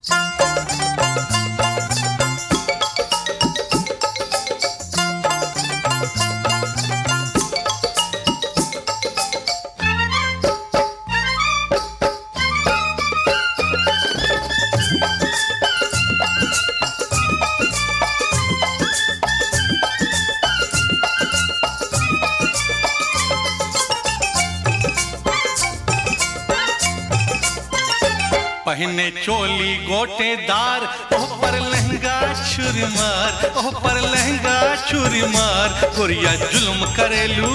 पहने चोली गोटेदार ओह पर लहंगा छुरमार ओह पर लहंगा छुरमार गोरिया जुल्म करेलू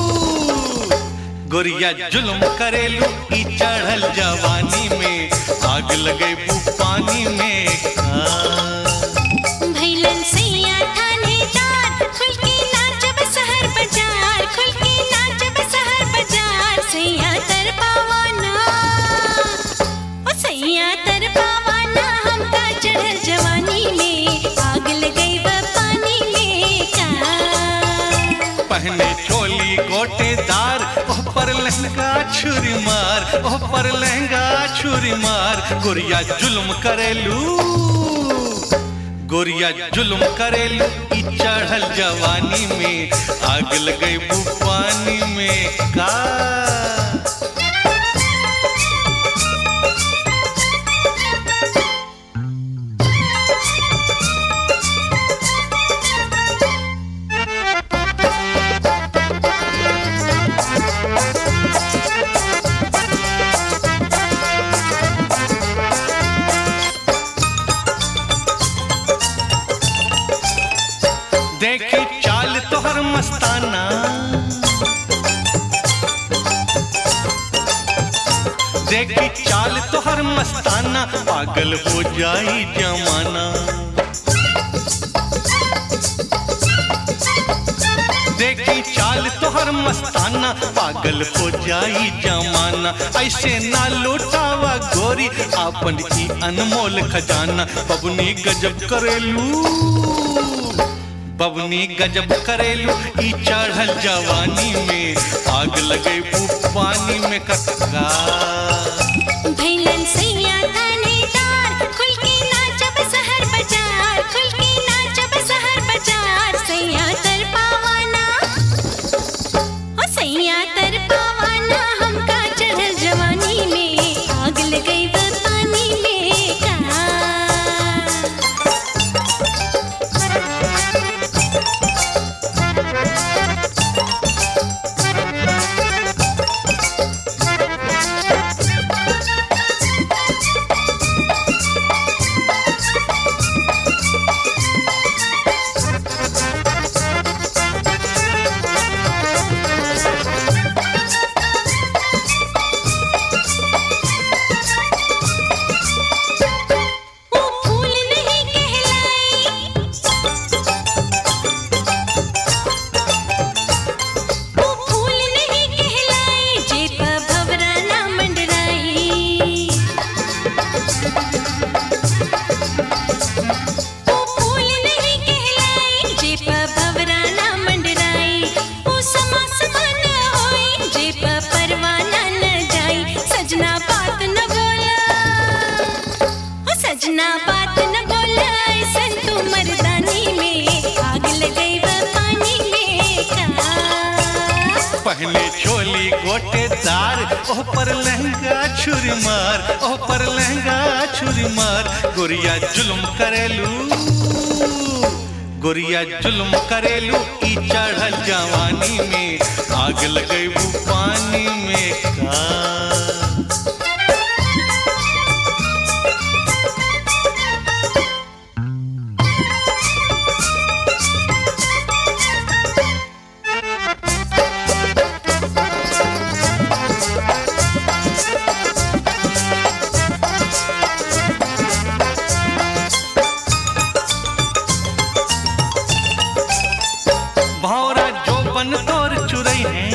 गोरिया जुल्म करेलू ई चढ़ल जवानी में आग लगे बू पानी में का भैलन सैया थानेदार खुल के नाचब शहर बाजार खुल के नाचब शहर बाजार सैया तर पावाना ओ सैया तर पावाना हमका चढ़ल जवानी में आग लगई बा पानी में का पहने चोली गोटेदार ओह पर लहंगा छुरी मार ओह पर लहंगा छुरी मार गोरिया जुल्म करेलू गोरिया जुल्म करेलू ई चढ़ल जवानी में आग लगे बू पानी में का देखी चाल तोहर मस्ताना देखी चाल तोहर मस्ताना पागल हो जाई जमाना देखी चाल तोहर मस्ताना पागल हो जाई जमाना ऐसे ना लौटावा गोरी आपन ई अनमोल खजाना बबनी गजब करेलू बबनी गजब करेलू ई चढ़ल जवानी में आग लगे बू पानी में कक्का भैलन सैया थानेदार खुल के नाचब शहर बाजार खुल के नाचब शहर बाजार सैया तर पावाना ओ सैया तर पावाना हमका चढ़ल जवानी में आग लगई बा पानी में का वो फूल नहीं कहलाई वो फूल नहीं कहलाई जेप भवरा ना मंडराई वो फूल नहीं कहलाई जेप भवरा ना मंडराई वो समा समा न होई जेप परवाना न जाई सजना बात न बोला ओ सजना बात न बोला ऐसन तू मर्दानी में आग लगई बा पानी में का पहले चोली गोटेदार ओह पर लहंगा छुरी मार ओह पर लहंगा छुरी मार गोरिया जुल्म करेलू गोरिया जुल्म करेलू ई चढ़ल जवानी में आग लगे बू पानी में का भौरा जो बन तोर चुरई है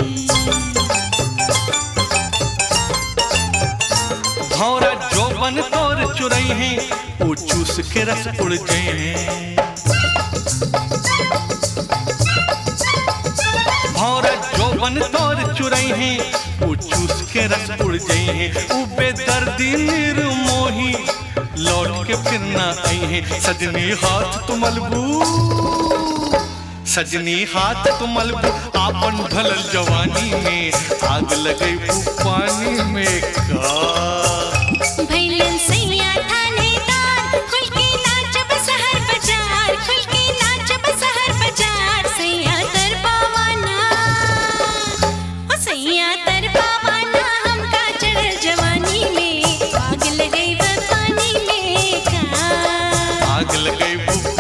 भौरा जो बन तोर चुरई है वो चूस के रस उड़ गए हैं भौरा जो बन तोर चुरई है वो चूस के रस उड़ गए हैं उ बेदर्दी निर्मोही के फिर ना आई है सजनी हाथ तुमलबू सजनी हाथ तुमलबू आपन ढलल जवानी में आग लगे पानी में का भैलन सैया थानेदार खुल के नाचब शहर बाजार खुल के नाचब शहर बाजार सैया दरबावाना ओ सैया दरबावाना हमका चढ़ल जवानी में आग लगई बा पानी में का आग लगे